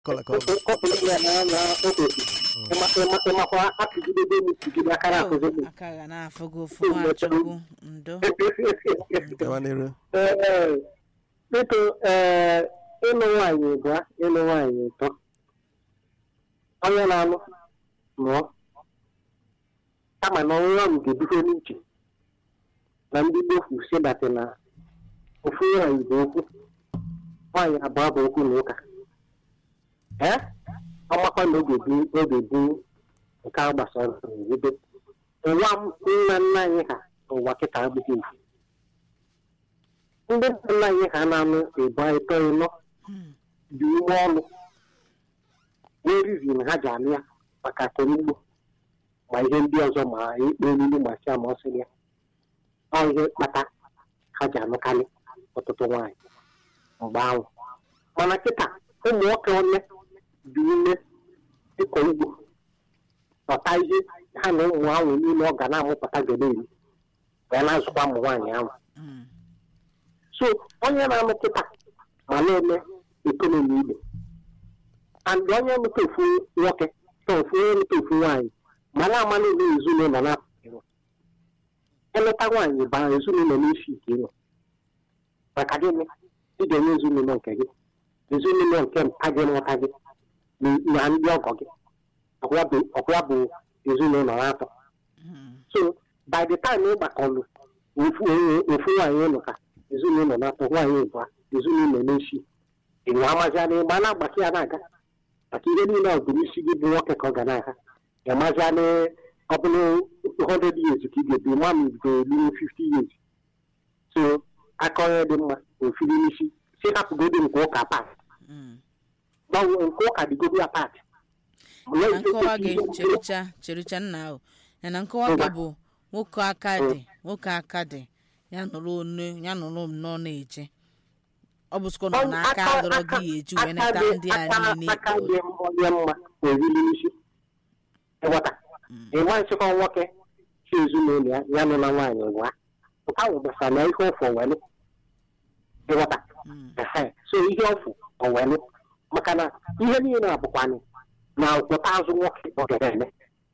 kọla kọla kọpụrụ ya na na okosi ịmakwa akụgidebe m kugide aka na-akụzi m aka ga na-afụ gị ụfụ nwachukwu ndo gawa n'iru Ee, biko ee ịlụ nwaanyị bụ ịlụ nwaanyị ụtọ onye na-alụ nụọ kama na ọnwụnwa m ga-ebido n'uche na ndị gbofu sedati na ofu nwaanyị bụ okwu nwaanyị abụọ bụ okwu na ụka ee ọmakwa na oge bi oge bi nke a gbasara ebe ụwa m nna nna anyị ha ụwa kịta abụghị ofu ndị nna nna anyị ha na-anụ ịbụ ịtọ ịnọ dị ume ọnụ wee rizin ha ji anụ ya maka akụnugbo ma ihe ndị ọzọ ma ikpe olulu ma si ama ọsị ya ọ ihe kpata ha ji anụkarị ọtụtụ nwaanyị mgbe ahụ mana kịta ụmụ nwoke ole dị ume ịkọ ugbo ọta ihe ha na ụmụ ahụ niile ọ ga na-amụpụta gede eri wee na-azụkwa ụmụ nwaanyị ahụ Mm. so onye na-anụ kịta ma na-eme ekonomi igbo and onye nụta ofu nwoke ta ofu onye nụta ofu nwaanyị ma na-ama n'ụlọ ezinụlọ na-apụghị eleta nwaanyị bara ezinụlọ n'isi ike ịnọ maka gịnị ị ga-enye ezinụlọ nke gị ezinụlọ nke mpa gị nghọta gị na- na ndị ọgọ gị ọkwa bụ- ọkwa bụ ezinụlọ na-atọ Mm. so by the time ị gbakọlụ ofu onye- ofu nwaanyị ụlọ ka ezinụlọ na-atọ nwaanyị ịbụa ezinụlọ na-eshi ịnwe amazịana ịgba na-agbaki ya na-aga maka ihe niile ọ bụ n'isi gị bụ nwoke ka ọ ga na-aga ịmazịana ọ bụrụ 100 years ka ị ga-ebi nwa m ga-eru 50 years so aka onye dị mma ofiri n'isi si hapụgodo nke ụka pat Mm. gbanwe nke ụka dịgodo ya pat na nkọwa gị chericha chericha nna ahụ ya na nkọwa gị bụ nwoke aka dị nwoke aka dị ya nụrụ onu ya nụrụ nnọọ na-eche ọ bụ sịkwa na n'aka adọrọ gị ya eji wee neta ndị a niile aka dị onye mma oriri n'isi ịghọta ịma nchịkọ nwoke chi ezinụlọ ya ya nụ na nwaanyị gwa nke ahụ gbasara na ihe ọfụ owelu ịghọta Mm. Ehe. so ihe ọfụ owelu maka na ihe niile abụkwanụ na ụkwụta azụ nwoke ọ gara eme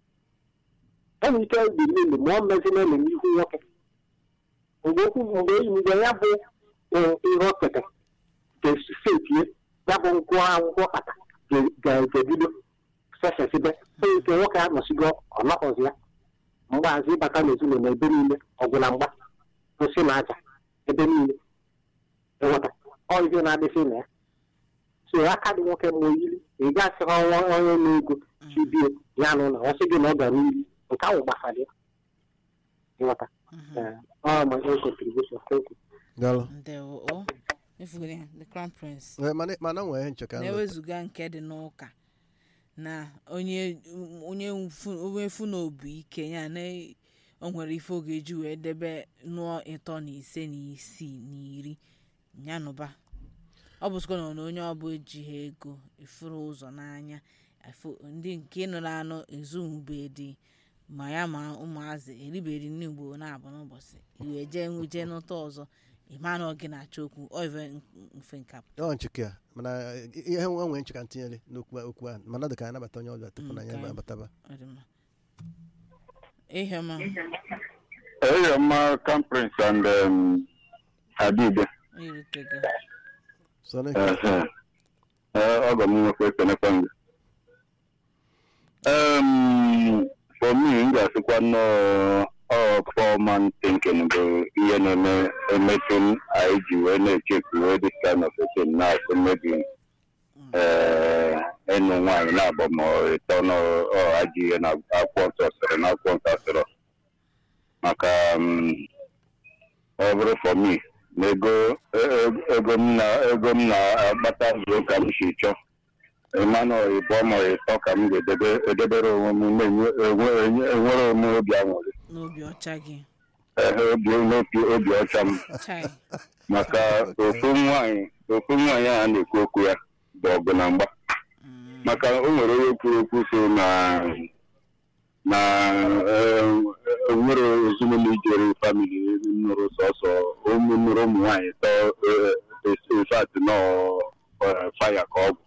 enwere ike dị niile ma ọ mezi na eme n'ihu nwoke mgbe okwu mgbe mgbe ya bụ eh, ihe okete ga-esetie ya bụ nkwụ akwụkwọ kpata ga-ebido sesesibe onye nke nwoke anọsigo ọ nọkọzi ya mgbazi ịbata n'ezinụlọ ebe niile ọgwụ na mgba kwụsị na aja ebe niile ịghọta ọ ihe na-adịsị na ya so aka dị nwoke mma oyiri ị gasịrị ọnwa onye na-ego chibie ya nụ na ọ sị gị na ọ gara iri nke ahụ gbasara ya ịghọta Eh, ọ ma ihe contribution thank you galụ ndewo o efugoro ya the crown prince Eh, mana mana nwee ihe ncheka nụ. na-ewezuga nke dị n'ụka na onye onye mfu- onye fu na obu ike ya na o nwere ife oge eji wee debe nụọ ịtọ na ise na isii na iri nyanụba ọ bụ sịkwa na onye ọbụ ejighị ego ifuru ụzọ n'anya afụ- ndị nke nụrụ anụ ezumube dị ma ya ma ụmụazị eriberi nne ugbo na-abụ n'ụbọchị iwe jee jee n'ụtọ ọzọ ịma na ọ gị na-achọ okwu ọ ife mfe nkapụ ọ ncheke ya mana eh, ihe nwe nwee ncheka ntinyere n'okwu okwu a mana dị ka anyị nabata onye ọbịa tupu na anyị Mm, ka- abataba Ọ dị mma. ihe ma Hey, my conference and um, Adibe. irutego so na Uh, uh, ọgọ m nwekwa ekenekwa gị. Um, for me, m ga-asịkwa nnọọ ọ foreman thinking bụ ihe na-eme emetụ m anyị ji wee na-echefu wee this kind of a thing na-asị maybe eh, ịnụ nwaanyị na-abọ ma ọ ịtọ n'ọ ajị ihe na akwụkwọ nsọ sịrị na akwụkwọ nsọ sịrị maka um, ọ bụrụ for me na ego e- ego m na ego m na-agbata zuo ka m si chọọ ịmanụ ịbụọ ma ịtọ ka m ga-edebe edebere onwe m na-enwe enwe- enwe- enwere onwe obi aṅụrị n'obi ọcha gị Ehe, obi n'obi obi ọcha m chai maka ofu nwaanyị ofu nwaanyị a na-ekwu okwu ya bụ ọgụ na mgba Mm, maka o nwere onye kwuru okwu so na na eh, enwere ezinụlọ ijere famili nụrụ sọsọ ụmụ nụrụ ụmụ nwaanyị tọ infat nọ faya ka ọ bụ